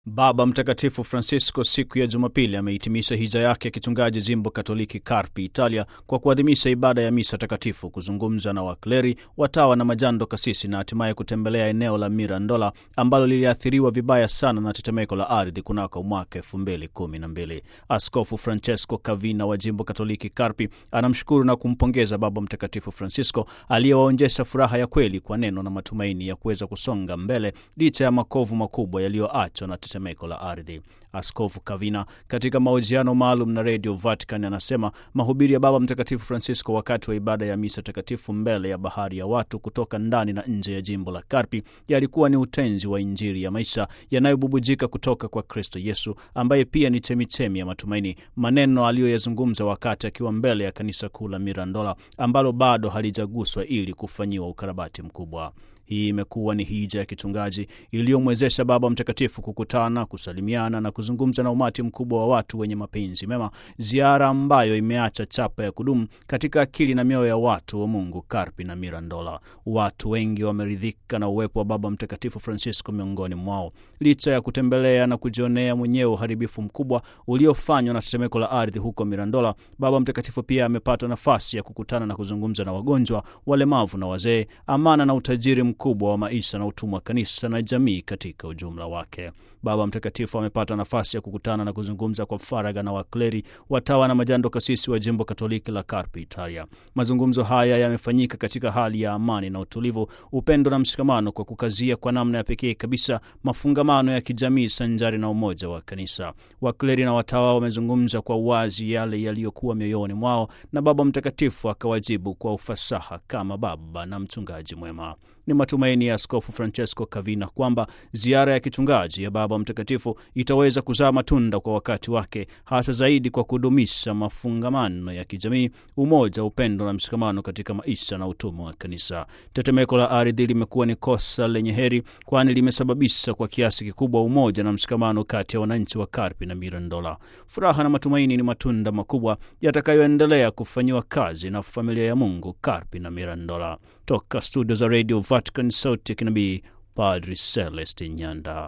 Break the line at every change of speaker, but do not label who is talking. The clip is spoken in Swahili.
Baba Mtakatifu Francisco siku ya Jumapili amehitimisha hija yake ya kichungaji jimbo Katoliki Karpi, Italia, kwa kuadhimisha ibada ya misa takatifu, kuzungumza na wakleri, watawa na majando kasisi, na hatimaye kutembelea eneo la Mirandola ambalo liliathiriwa vibaya sana na tetemeko la ardhi kunako mwaka elfu mbili kumi na mbili. Askofu Francesco Kavina wa jimbo Katoliki Karpi anamshukuru na kumpongeza Baba Mtakatifu Francisco aliyewaonjesha furaha ya kweli kwa neno na matumaini ya kuweza kusonga mbele licha ya makovu makubwa yaliyoachwa na tetemeko la ardhi. Askofu Kavina katika mahojiano maalum na redio Vatican anasema mahubiri ya Baba Mtakatifu Francisco wakati wa ibada ya misa takatifu mbele ya bahari ya watu kutoka ndani na nje ya jimbo la Karpi yalikuwa ni utenzi wa Injili ya maisha yanayobubujika kutoka kwa Kristo Yesu ambaye pia ni chemichemi ya matumaini, maneno aliyoyazungumza wakati akiwa mbele ya kanisa kuu la Mirandola ambalo bado halijaguswa ili kufanyiwa ukarabati mkubwa. Hii imekuwa ni hija ya kichungaji iliyomwezesha Baba Mtakatifu kukutana, kusalimiana na kuzungumza na umati mkubwa wa watu wenye mapenzi mema, ziara ambayo imeacha chapa ya kudumu katika akili na mioyo ya watu wa Mungu Karpi na Mirandola. Watu wengi wameridhika na uwepo wa Baba Mtakatifu Francisco miongoni mwao, licha ya kutembelea na kujionea mwenyewe uharibifu mkubwa uliofanywa na tetemeko la ardhi huko Mirandola. Baba Mtakatifu pia amepata nafasi ya kukutana na kuzungumza na wagonjwa, walemavu na wazee, amana na utajiri mkubwa wa maisha na utumwa wa kanisa na jamii katika ujumla wake. Baba Mtakatifu amepata nafasi ya kukutana na kuzungumza kwa faragha na wakleri, watawa na majando kasisi wa jimbo Katoliki la Karpi, Italia. Mazungumzo haya yamefanyika katika hali ya amani na utulivu, upendo na mshikamano, kwa kukazia kwa namna ya pekee kabisa mafungamano ya kijamii sanjari na umoja wa kanisa. Wakleri na watawa wamezungumza kwa uwazi yale yaliyokuwa mioyoni mwao, na Baba Mtakatifu akawajibu kwa ufasaha kama baba na mchungaji mwema. Ni matumaini ya Askofu Francesco Kavina kwamba ziara ya kichungaji ya Baba Mtakatifu itaweza kuzaa matunda kwa wakati wake, hasa zaidi kwa kudumisha mafungamano ya kijamii, umoja, upendo na mshikamano katika maisha na utumwa wa kanisa. Tetemeko la ardhi limekuwa ni kosa lenye heri, kwani limesababisha kwa kiasi kikubwa umoja na mshikamano kati ya wananchi wa Karpi na Mirandola. Furaha na matumaini ni matunda makubwa yatakayoendelea kufanyiwa kazi na familia ya Mungu Karpi na Mirandola. Toka studio za Radio Vatican, sauti ya kinabii, Padri Celestin Nyanda.